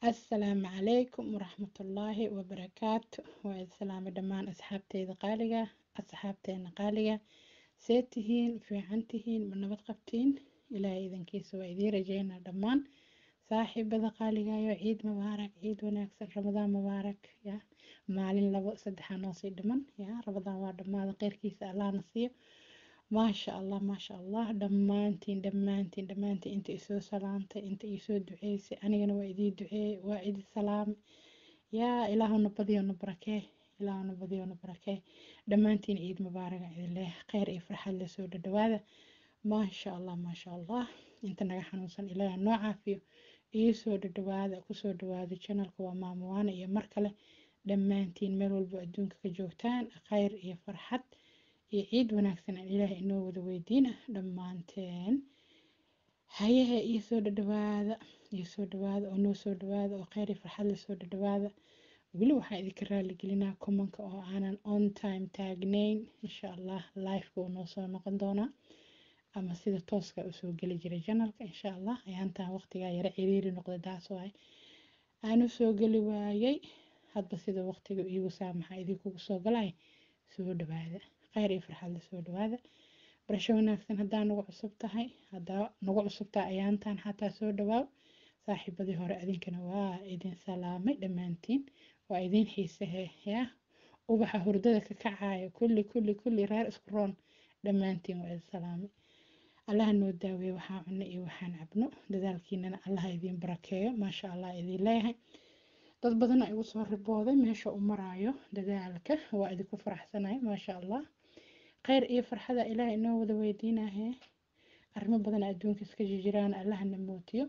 assalaamu calaykum waraxmatullaahi wabarakaatu waa islaami dhammaan asxaabteyda qaaliga asxaabteena qaaliga see tihiin fiican tihiin ma nabad qabtiin ilaahay idankiisa waa idiin rajeynaa dhammaan saaxiibada qaaligayo ciid mubaarak ciid wanaagsan ramadaan mubaarak ya maalin labo saddexaa noosii dhiman ya ramadaan waa dhammaada kheyrkiisa allahna siiyo maasha allah maasha allah dhammaantiin dhammaantiin dhammaantiin inta isoo salaamtay inta isoo duceysay anigana waa idii duceeyey waa idi salaamay yaa ilaahuna badiyona barakee ilaahuna badiyona barakee dhammaantiin ciid mubaaraga idinleh kheyr iyo farxad la soo dhadhawaada maasha allah maasha allah inta naga xanuunsan ilaaha noo caafiyo iisoo dhadhawaada kusoo dhawaada janalka waa maamuwaana iyo mar kale dhammaantiin meel walbo adduunka ka joogtaan kheyr iyo farxad iyo ciid wanaagsan aan ilaahay inoo wada weydiina dhammaanteen hayaha iisoo dhadhawaada iisoo dhawaada oo noo soo dhawaada oo kheyr iyo farxad lasoo dhadhawaada weli waxaan idinka raaligelinaa kumanka oo aanan on time taagnayn insha allah lifeka uu noo soo noqon doonaa ama sida tooska usoo geli jiray janalka insha allah ayaantaan waqtigaa yara ciriiri noqday taas waay aanu soo geli waayay hadba sida waqtiga iigu saamaxa idinkugu soo galay soo dhawaada kheyr iyo farxad la soo dhawaada barasho wanaagsan haddaa nagu cusub tahay haddaa nagu cusub tahay ayaantaan xataa soo dhawaaw saaxiibadii hore adinkana waa idin salaamay dhammaantiin waa idin xiisehe yaa ubaxa hurdada ka kacaayo kulli kulli kulli reer isku roon dhammaantiin waa idin salaamay allaha noo daaweeye waxaan cunno iyo waxaan cabno dadaalkiinana allaha idiin barakeeyo maasha allah idin leeyahay dad badana igu soo ribooday meesha u maraayo dadaalka waa idinku faraxsanahay maasha allah kheyr iyo farxada ilaahay inoo wada weydiinahe arrimo badana adduunka iska jiraan allahana mootiyo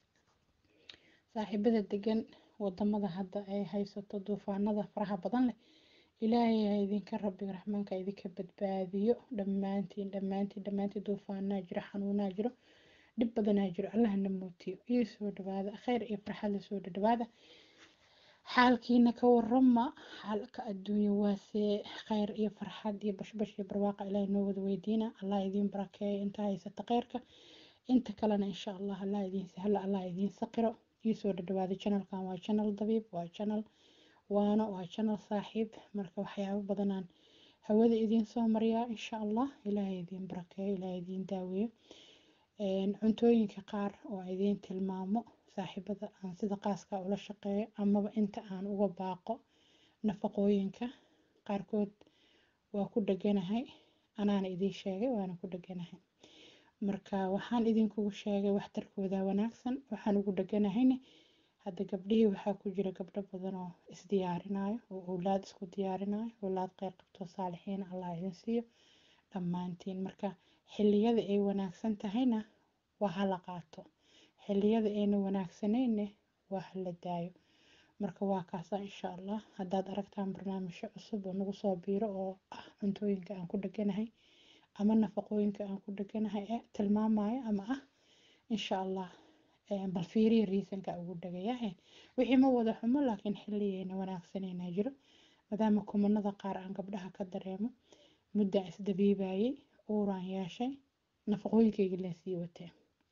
saaxiibada degan wadamada hadda ay haysato duufaanada faraha badan leh ilaahay ha idinka rabbiga raxmaanka idinka badbaadiyo dhammaantiin dhammaantiin dhammaantiin duufaanaa jiro xanuunaa jiro dhib badanaa jiro allahana mootiyo iyo soo dhawaada kheyr iyo farxad la soo dhadhawaada xaalkiina ka warama xaalka adduunya waasee kheyr iyo farxad iyo bashbash iyo barwaaqa ilaahay noo wada weydiina allah idiin barakeeyo inta haysata kheyrka inta kalena insha allah allah idiin sahlo allah idiin saqiro iyo soo dhadhawaada janalkan waa janal dabiib waa janal waano waa janal saaxiib marka waxyaabo badanaan hawada idiin soo mariyaa insha allah ilaahay idiin barakeeyo ilaahay idiin daaweeyo cuntooyinka qaar oo idiin tilmaamo saaxiibada aan sida qaaska ula shaqeeyo amaba inta aan uga baaqo nafaqooyinka qaarkood waa ku dheganahay anaana idiin sheegay waana ku dheganahay marka waxaan idinkugu sheegay waxtarkooda wanaagsan waxaan ugu dheganahayne hadda gabdhihii waxaa ku jira gabdho badan oo isdiyaarinayo oo owlaad isku diyaarinayo owlaad qeyr qabto saalixiin allah idin siiyo dhammaantiin marka xilliyada ay wanaagsan tahayna waa hala qaato xilliyada ayna wanaagsanayne waa hala daayo marka waa kaasa insha allah haddaad aragtaan barnaamijyo cusub oo nagu soo biiro oo ah cuntooyinka aan ku dheganahay ama nafaqooyinka aan ku dheganahay ee tilmaamayo ama ah insha allah bal fiiriya riisanka ugu dhagayahe wixii ma wada xumo laakiin xilliyayna wanaagsanayna jiro maadaama kumanada qaar aan gabdhaha ka dareemo muddaan isdabiibayay uuraan yeeshay nafaqooyinkayga leen sii watee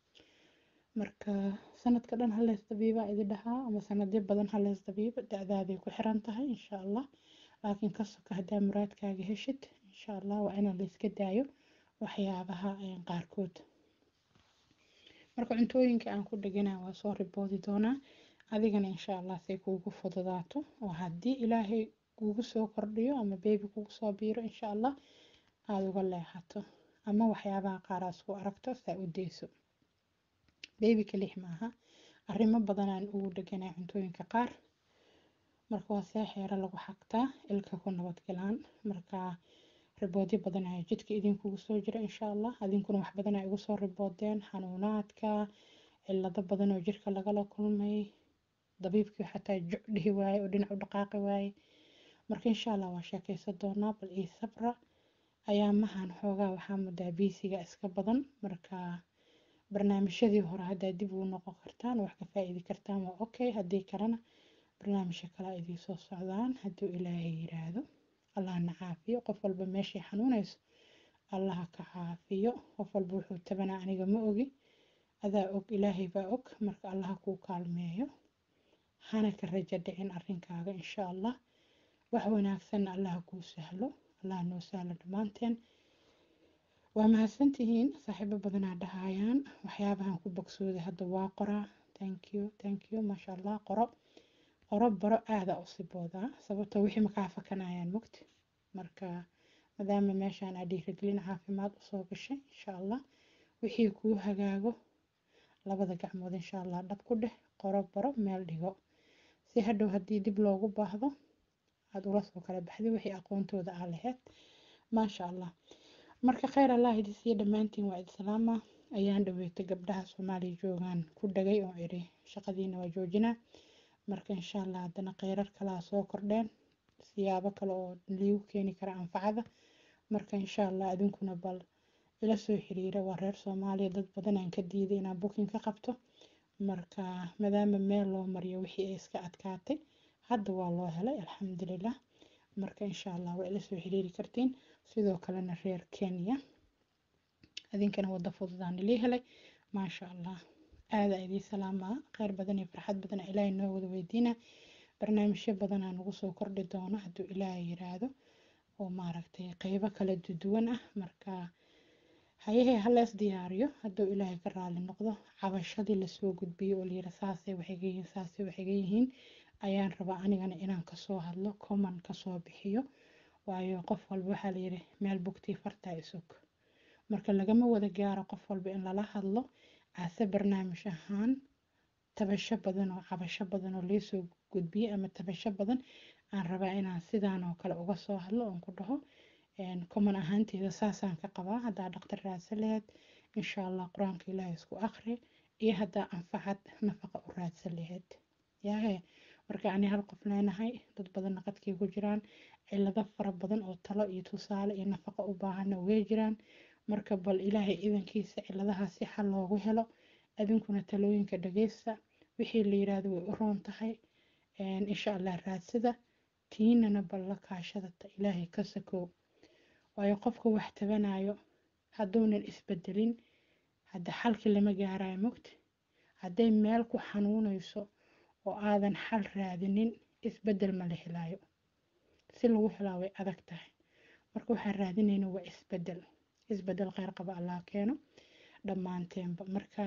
marka sanadka dhan haleys dabiibaa idi dhahaa ama sanadyo badan haleys dabiiba da-daaday ku xiran tahay insha allah laakiin ka soka haddaa muraadkaaga heshid insha allah waa inaan layska daayo waxyaabaha qaarkood marka cuntooyinka aan ku dheganaa waa soo riboodi doonaa adigana insha allah say kuugu fududaato oo haddii ilaahay kuugu soo kordhiyo ama beebi kugu soo biiro insha allah aada uga leexato ama waxyaabaha qaaraas ku aragto saa u deyso beebi kalix maaha arrimo badanaan ugu dheganaa cuntooyinka qaar marka waa see xeero lagu xagtaa ilka ku nabadgalaan marka riboodyo badan ayaa jidka idinkugu soo jira insha allah adinkuna wax badan ay igu soo riboodeen xanuunaadka cilado badan oo jirka lagala kulmay dabiibkii xataa juc dhihi waaye oo dhinac u dhaqaaqi waaye marka insha allah waa sheekeysan doonaa bal ii sabra ayaamahan xoogaa waxaa mudaa biisiga iska badan marka barnaamijyadii hore haddaa dib ugu noqon kartaan wax ka faa-iidi kartaan waa okay haddii kalena barnaamijka kale idii soo socdaan hadduu ilaahay yiraahdo allahna caafiyo qof walba meeshay xanuunayso allaha ka caafiyo qof walba wuxuu tabanaa aniga ma ogi adaa og ilaahay baa og marka allaha kuu kaalmeeyo hana ka rajo dhicin arrinkaaga insha allah wax wanaagsanna allaha kuu sahlo allaha noo sahlo dhammaanteen waa mahadsantihiin saaxiibo badanaa dhahayaan waxyaabahan ku bogsooday hadda waa qoraa thank you thank you maasha allah qoro qoro baro aada u siboodaa sababtoo wixii makaa fakanayaan mugti marka maadaama meeshaan aa dhiirigelin caafimaad usoo gashay insha allah wixii kuu hagaago labada gacmood insha allah dhab ku dheh qoro baro meel dhigo si hadhow haddii dib loogu baahdo aada ula soo kala baxday wixii aqoontooda aa laheyd maasha allah marka kheyr allah idi siiya dhammaantiin waa idi salaama ayaan dhaweetay gabdhaha soomaaliya joogaan ku dhagay oo iri shaqadiina waa joojinaa marka insha allah haddana kheyrar kalaa soo kordheen siyaabo kale oo liigu keeni kara anfacada marka insha allah adinkuna bal ila soo xiriira waa reer soomaaliya dad badan aan ka diiday inaan booking ka qabto marka maadaama meel loo mariyo wixii ay iska adkaatay hadda waa loo helay alxamdulilah marka insha allah waa ila soo xiriiri kartiin sidoo kalena reer kenya adinkana wada fududaan ilii helay maasha allah aada idii salaamaa kheyr badan iyo farxad badan ilaahay noo wada weydiina barnaamijyo badanaa nagu soo kordhi doono hadduu ilaahay yiraahdo oo maaragtay qeybo kala duwan ah marka hayahee halees diyaariyo hadduu ilaahay ka raali noqdo cabashadii lasoo gudbiyo oo layira saasay waxayga yihiin saasay waxayga yihiin ayaan rabaa anigana inaan kasoo hadlo common kasoo bixiyo waayo qof walba waxaa layiri meel bugtii fartaa isog marka lagama wada gaaro qof walba in lala hadlo ase barnaamij ahaan tabasho badan oo cabasho badan oo laysoo gudbiyey ama tabasho badan aan rabaa inaan sidaan oo kale uga soo hadlo oon ku dhaho common ahaanteeda saasaan ka qabaa haddaa dhaqtar raadsan laheyd insha allah qur-aanka ilaahay isku aqri iyo haddaa anfacad nafaqa u raadsan laheyd yaahe marka ani hal qof leenahay dad badanna qadkay ku jiraan cilado fara badan oo talo iyo tusaale iyo nafaqa u baahanna way jiraan marka bal ilaahay idankiisa ciladahaas si xal loogu helo adinkuna talooyinka dhageysta wixii la yiraahdo way u roon tahay insha allah raadsada tiinana bal la kaashada ta ilaahay ka sakow waayo qofka wax tabanayo hadduunan isbedelin hadda xalkii lama gaarayo mogta hadday meel ku xanuunayso oo aadan xal raadinin isbedel ma la helaayo si lagu helaa way adag tahay marka waxaan raadinayna waa isbedel isbedel kheyr qaba allah keeno dhammaanteenba marka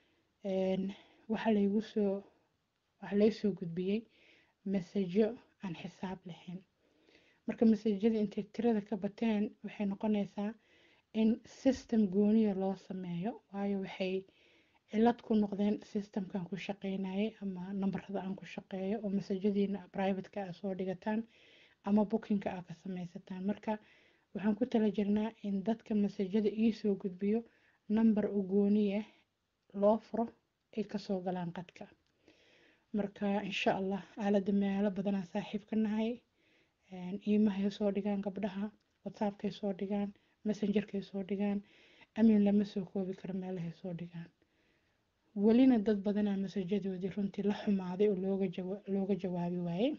waxa laygu soo waxa laysoo gudbiyey masajo aan xisaab lahayn marka masajada intay tirada ka bateen waxay noqonaysaa in system gooniya loo sameeyo waayo waxay cilad ku noqdeen systemkan ku shaqeynayay ama nambarada aan ku shaqeeyo oo masajadiina privateka a soo dhigataan ama bookinka a ka sameysataan marka waxaan ku tala jirnaa in dadka masajada iisoo gudbiyo nambar u gooniya loo furo ay kasoo galaan qadka marka insha allah aalada meelo badanaa saaxiib ka nahay iimahay soo dhigaan gabdhaha whatsappkay soo dhigaan messengerkay soo dhigaan amin lama soo koobi karo meelahay soo dhigaan welina dad badanaa masajadoodii runtii la xumaaday oo looga jawaabi waayey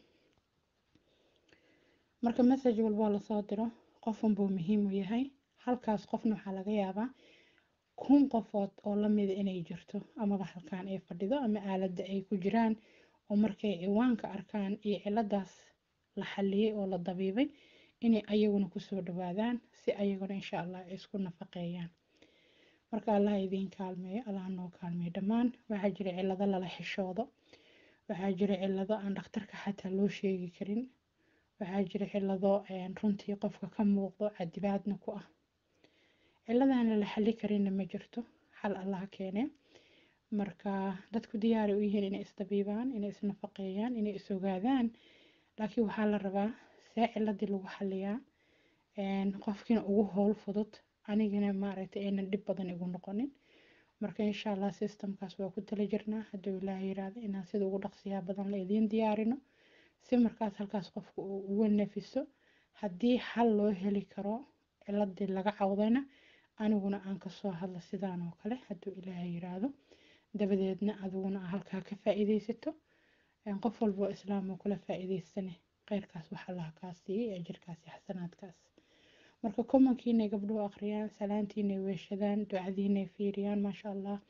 marka message walboo lasoo diro qofanbuu muhiim u yahay halkaas qofna waxaa laga yaabaa kun qofood oo lamida inay jirto amaba halkaan ay fadhido ama aaladda ay ku jiraan oo markay ciwaanka arkaan iyo ciladaas la xaliyey oo la dabiibay inay ayaguna kusoo dhawaadaan si ayaguna insha allah ay isku nafaqeeyaan marka allah idiin kaalmeeyo allah noo kaalmeeyo dhammaan waxaa jira cilado lala xishoodo waxaa jira cilado aan dhakhtarka xataa loo sheegi karin waxaa jira cilado runtii qofka ka muuqdo cadibaadna ku ah ciladaan lala xali karinna ma jirto xal allah keene marka dadku diyaari u yihiin inay isdabiibaan inay isnafaqeeyaan inay is ogaadaan laakiin waxaa la rabaa see ciladii lagu xaliyaa qofkiina ugu howl fudud anigana maaragtay aynan dhib badan igu noqonin marka insha allah systemkaas waa ku tala jirnaa hadduu ilaah yiraahdo inaan sida ugu dhaqsiyaa badan la idiin diyaarino si markaas halkaas qofka uu uga nafiso haddii xal loo heli karo ciladii laga cawdayna aniguna aan kasoo hadlo sidaan oo kale hadduu ilaah yiraahdo dabadeedna adiguna aa halkaa ka faa-iideysato qof walba oo islaam oo kula faa-iideysane kheyrkaas wax allaha kaa siiyey ajirkaas iyo xasanaadkaas marka commonkiinay gabdhuhu akhriyaan salaantiinay weeshadaan ducadiinay fiiriyaan maasha allah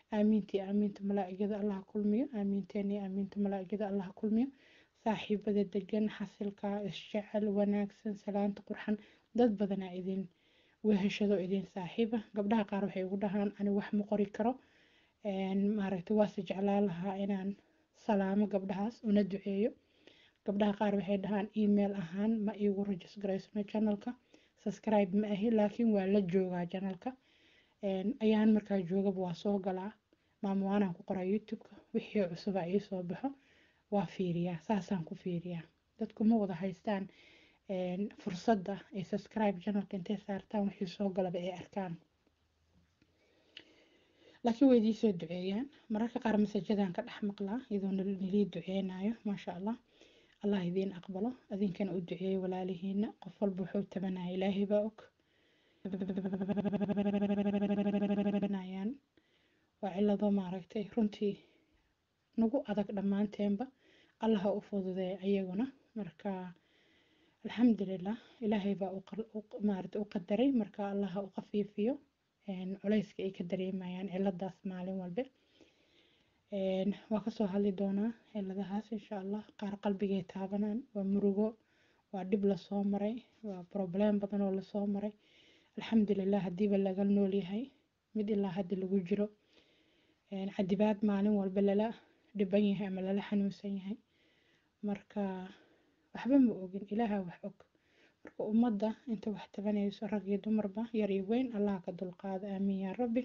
aamiintii aamiinta malaa'igada allaha kulmiyo aamiinteeni aamiinta malaa'igada allaha kulmiyo saaxiibada degan xasilka isjecel wanaagsan salaanta qurxan dad badanaa idin weheshado idin saaxiiba gabdhaha qaar waxay ugu dhahaan ani wax ma qori karo maaragtay waase jeclaan lahaa inaan salaamo gabdhahaas una duceeyo gabdhaha qaar waxay dhahaan email ahaan ma iigu rajis garaysno channelka subscribe ma ahi laakiin waa la joogaa channelka ayaan markaa joogaba waa soo galaa maamuwaanaan ku qoraa youtube-ka wixii cusuba ii soo baxo waa fiiriyaa saasaan ku fiiriyaa dadku ma wada haystaan fursadda ay subscribe channelka intay saartaan wixii soo galaba ay arkaan laakiin way idii soo duceeyaan mararka qaar masajadaan ka dhex maqlaa iyadoo nilii duceynayo maasha allah allah idiin aqbalo adinkana u duceeyo walaalihiina qof walba wuxuu tabanaya ilaahay baa og waa cilado maaragtay runtii nagu adag dhammaanteenba allaha u fududeeya ayaguna marka alxamdulilah ilaahay baa maarata u qadaray marka allaha u qafiifiyo culayska ay ka dareemayaan ciladaas maalin walbe waa kasoo hadli doonaa ciladahaas insha allah qaar qalbigay taabanaan waa murugo waa dhib lasoo maray waa problem badan oo lasoo maray alxamdulilah hadiiba laga nool yahay mid ilaa hadda lagu jiro cadibaad maalin walba lala dhiban yahay ama lala xanuunsan yahay marka waxba ma ogin ilaaha wax og marka ummadda inta wax tabanayso rag iyo dumarba yar iyo weyn allaha ka dulqaado aamiin yaa rabbi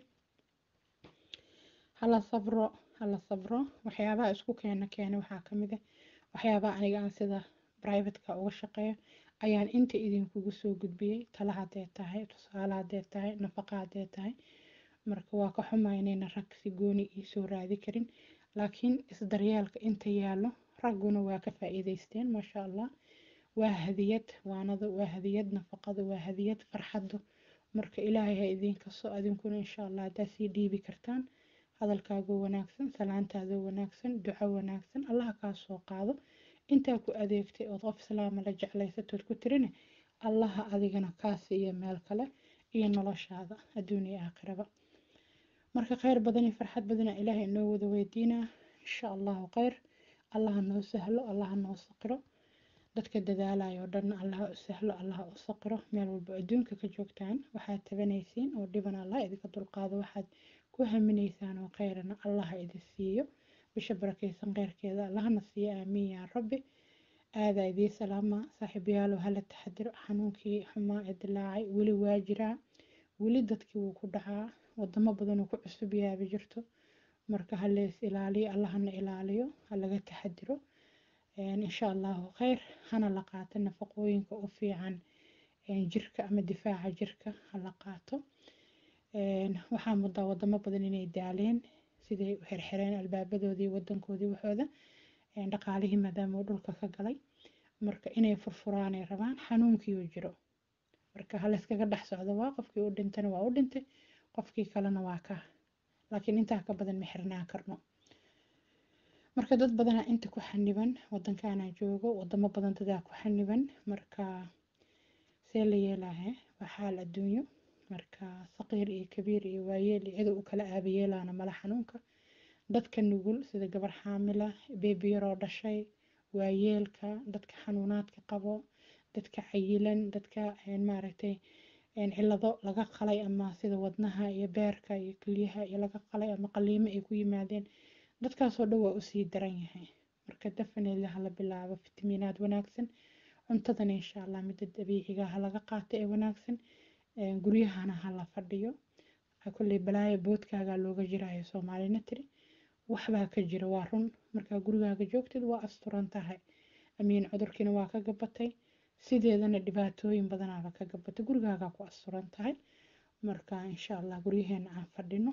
hala sabro hala sabro waxyaabaha isku keena keena waxaa ka mid ah waxyaabaha aniga aan sida privateka uga shaqeeyo ayaan inta idinkugu soo gudbiyey tala haddee tahay tusaale haddee tahay nafaqa haddee tahay marka waa ka xumaa inayna rag si gooni ii soo raadi karin laakiin isdaryeelka inta yaallo ragguna waa ka faa'iidaysteen maasha allah waa hadiyad waanadu waa hadiyad nafaqadu waa hadiyad farxaddu marka ilaahay ha idiin kaso adinkuna insha allah haddaad sii dhiibi kartaan hadalkaagoo wanaagsan salaantaadoo wanaagsan duco wanaagsan allaha kaa soo qaado intaa ku adeegtay ood qof islaama la jeclaysatood ku tirine allaha adigana kaa siiyo meel kale iyo noloshaada adduun iyo aakhiraba marka kheyr badan iyo farxad badana ilaahay inoo wada weydiinaa insha allahu kheyr allaha noo sahlo allaha noo saqiro dadka dadaalaya oo dhan allaha u sahlo allaha u saqiro meel walba adduunka ka joogtaan waxaad tabanaysiin oo dhiban allah idinka dulqaado waxaad ku haminaysaan oo kheyrana allaha idin siiyo bisha barakaysan kheyrkeeda allahana siiyo aamiin yaa rabbi aadaa idii salaama saaxiibayaalow hala taxadiro xanuunkii xumaa ee dilaacay weli waa jiraa weli dadkii wuu ku dhacaa wadamo badan uu ku cusub yaaba jirto marka halees ilaaliyo allahana ilaaliyo halaga taxadiro insha allahu kheyr hana la qaato nafaqooyinka u fiican jirka ama difaaca jirka hala qaato waxaa mudaa wadamo badan inay daaleen siday u xirxireen albaabadoodii wadankoodii waxooda dhaqaalihii maadaama uu dhulka ka galay marka inay furfuraanay rabaan xanuunkii uu jiro marka halayskaga dhex socdo waa qofkii u dhintana waa u dhintay qofkii kalena waa ka laakiin intaa ka badan ma xirnaa karno marka dad badanaa inta ku xaniban wadankaana joogo wadamo badan dadaa ku xaniban marka see la yeelaahe waa xaal adduunyo marka saqiir iyo kabiir iyo waayeel iyo cida u kala aabayeelaana mala xanuunka dadka nugul sida gabar xaamila beebiyaroo dhashay waayeelka dadka xanuunaadka qabo dadka cayilan dadka maaragtay cilado laga qalay ama sida wadnaha iyo beerka iyo kelyaha iyo laga qalay ama qaliimo ay ku yimaadeen dadkaasoo dhan waa usii daran yahay marka definitely hala bilaabo fitamiinaad wanaagsan cuntadana insha allah midda dabiiciga ha laga qaato ee wanaagsan guryahana hala fadhiyo kolley balaaya boodkaagaa looga jirayo soomaalina tiri waxbaa ka jira waa run markaa gurigaaga joogtid waa asturan tahay amiin cudurkiina waa ka gabatay sideedana dhibaatooyin badanaaba ka gabatay gurigaagaa ku asturan tahay marka insha allah guryaheena aan fadhino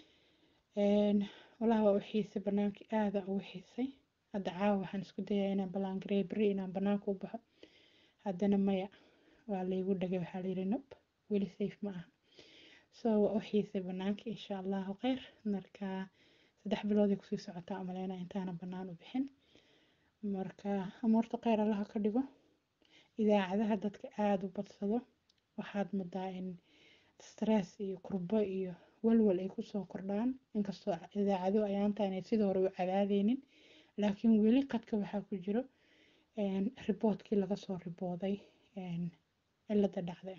walahi waa u xiisay banaankii aada ugu xiisay hadda caawa waxaan isku dayaa inaan ballaangarey beri inaan banaanka u baxo haddana maya waa laygu dhagay waxaa layidhi nob weli safe ma aha so waa u xiisay banaankii insha allahu kheyr marka saddex bilooday kusii socotaa umaleynaa intaana bannaan u bixin marka amuurta kheyr allaha ka dhigo idaacadaha dadka aada u badsado waxaad mudaa in stress iyo kurbo iyo walwal ay kusoo kordhaan inkastoo idaacado ayaantaan ay sidii hore u cadaadeynin laakiin weli qadka waxaa ku jiro riboodkii laga soo ribooday cilada dhacday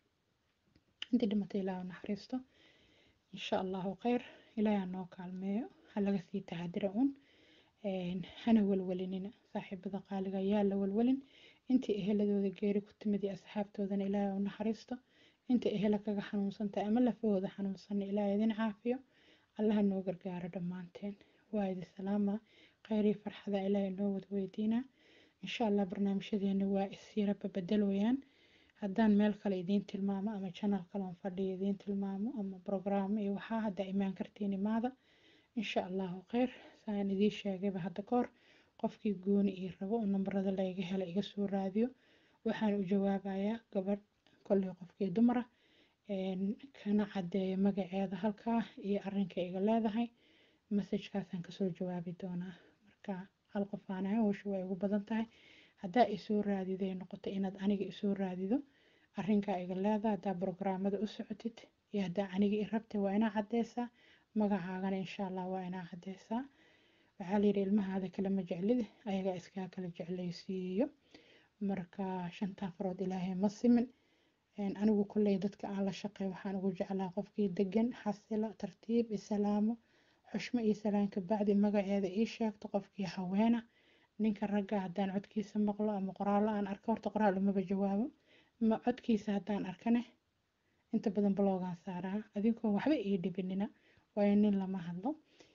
intii dhimatay ilaaha naxariisto insha allahu kheyr ilaaha noo kaalmeeyo ha laga sii taxadira un hana walwalinina saaxiibada qaaliga yaa la walwalin intii eheladooda geeri ku timid iyo asxaabtoodana ilaahay u naxariisto inta ehela kaga xanuunsantahay ama lafahooda xanuunsanna ilaahay idin caafiyo allaha noo gargaaro dhammaanteen waa idi salaama kheyr iyo farxada ilaahay noo wada weydiinaa insha allah barnaamijyadeena waa isyaraba bedelooyaan haddaan meel kale idiin tilmaamo ama channel kale on fadhiyo idiin tilmaamo ama brograamo iyo waxaa haddaa imaan kartiin imaada insha allahu kheyr saan idiin sheegayba hadda kahor qofkii gooni ii rabo oo nambarada layga hela iga soo raadiyo waxaan u jawaabayaa gabadh kolley qofkii dumara kana caddeeya magaceeda halkaa iyo arrinka iga leedahay masajkaasaan kasoo jawaabi doonaa marka hal qof aan ahay howsha waa igu badan tahay haddaa isoo raadiday noqoto inaad aniga isoo raadido arrinkaa iga leedahay haddaa brograamada u socotid iyo haddaa aniga i rabtay waa inaa caddeysaa magacaagana insha allah waa inaa caddeysaa waxaa layidhi ilmahaada kalama jeclid ayagaa iskaa kala jeclaysiiyo marka shantaa farood ilaahay ma simin anigu kolley dadka aan la shaqey waxaan ugu jeclaa qofkii degan xasilo tartiib isalaamo xushmo iyo salaanka bacdi magaceeda ii sheegto qofkii haweena ninka ragga haddaan codkiisa maqlo ama qoraallo aan arko horta qoraal umaba jawaabo ma codkiisa haddaan arkane inta badan bloogaan saaraa adinkoo waxba ii dhibinina waayo nin lama hadlo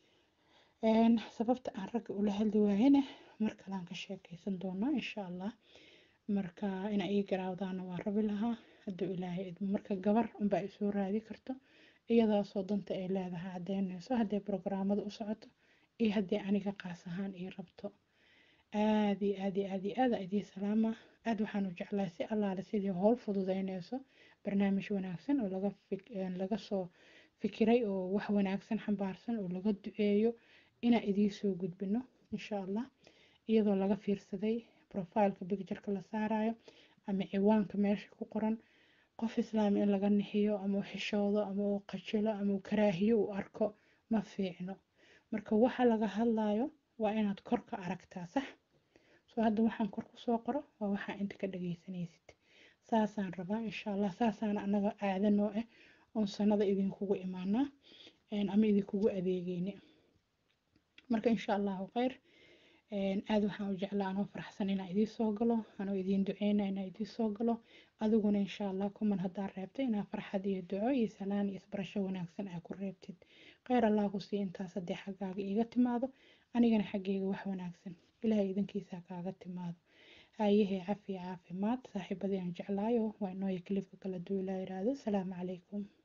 sababta aan ragga ula hadli waayena mar kalean ka sheekeysan doonaa insha allah marka ina ii garaawdaana waa rabi lahaa hadduu ilaahay idmo marka gabar unbaa isoo raadi karto iyadaasoo danta ay leedahay caddeynayso hadday brograamada u socoto iyo haddii aniga qaas ahaan ii rabto aad iyo aad iyo aad iyo aad idii salaama aad waxaan u jeclaa si allaale sidii howl fududeynayso barnaamij wanaagsan oo laga laga soo fikiray oo wax wanaagsan xambaarsan oo laga duceeyo inaan idiin soo gudbino insha allah iyadoo laga fiirsaday profileka bictureka la saarayo ama ciwaanka meesha ku qoran qof islaami in laga nixiyo ama u xishoodo ama uu qajilo ama uu karaahiyo u arko ma fiicno marka waxa laga hadlayo waa inaad kor ka aragtaa sax soo hadda waxaan kor kusoo qoro waa waxaa inta ka dhageysanaysid saasaan rabaa insha allah saasaan anaga caado noo ah oon sanada idinkugu imaanaa ama idinkugu adeegeyne marka insha allahu kheyr aad waxaan u jeclaa anoo faraxsan inaan idiin soo galo anoo idiin duceyna inaan idiin soo galo adiguna insha allah kuman haddaa reebtay inaa farxad iyo duco iyo salaan iyo isbarasho wanaagsan aa ku reebtid kheyr allah ku sii intaas haddii xaggaaga iiga timaado anigana xaggeyga wax wanaagsan ilaahay idinkiisa kaaga timaado haayahee cafi caafimaad saaxiibadii aan jeclaayo waa inooya kilifka kala duulaa yiraahdo asalaamu calaykum